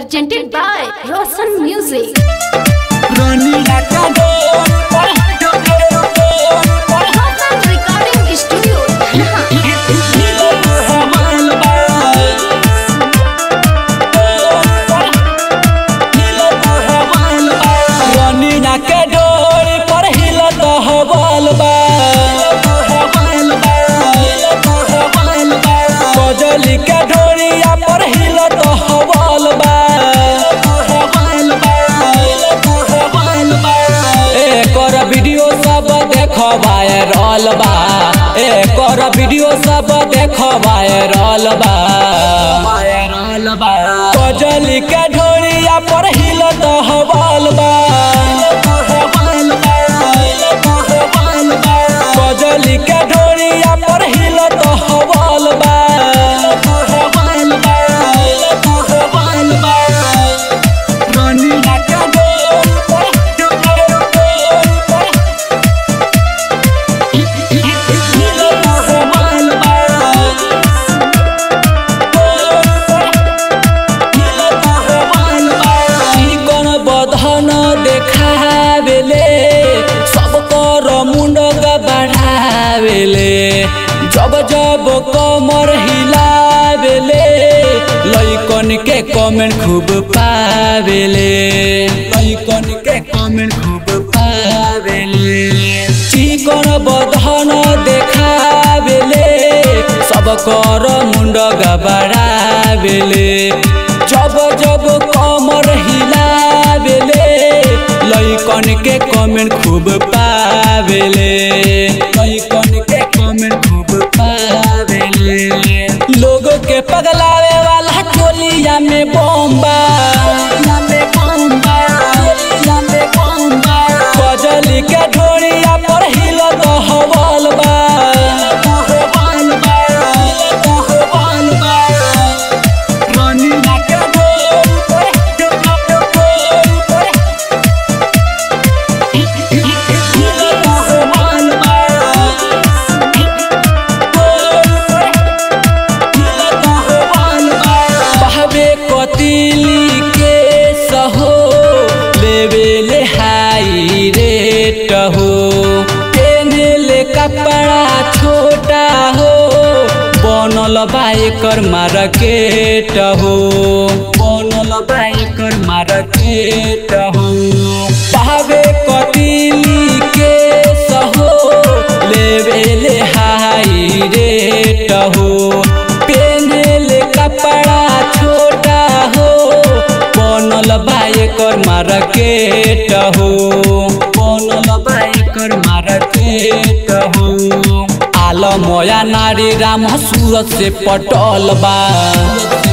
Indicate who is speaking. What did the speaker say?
Speaker 1: presented by Roshan Music. Roshan Recording Studio.
Speaker 2: रनीना के डोरी पर हिलत हवल बा कजली के डोरिया पर हिलत हवल बा एकर वीडियो सब देख वायरल बा एकर वीडियो सब देख वायरल बा कजली के ढोरिया पर हिलत हवल बा कजली के ढोरिया पर हिलत हवल बा रनीना के डोरी पर हिलत हवल बा चिकन बधन देखावेले सब कर मुंड बढ़ावेले जब जब कमर हिलावेले लइकन के कमेंट खूब पावेले लइकन के कमेंट खूब पावेले चिकन बधन देखावेले सब कर मुंड बढ़ावेले जब जब कमर हिलावेले लइकन के कमेंट खूब पावेले लइकन के कमेंट खूब पावेले लोग के पगलावे वाला टोलिया में बम्बा कजली के ढोरिया पर हिलत हवल बा रनीना के डोरी पर हिलत हवल बा बहबे कतिली के सहो लेवे ले हाई रेट हो पेने ले कपड़ा छोटा हो बनल बाइकर मार्केट हो बनल बाइकर मार्केट हो बहबे कतिली के सहो लेवे ले हाई रेट हो पेनेले कपड़ा छोटा हो बनल बाइकर मार्केट हो बनल बाइकर मार्केट हो आलमया नारी राम सूरत से पटल बा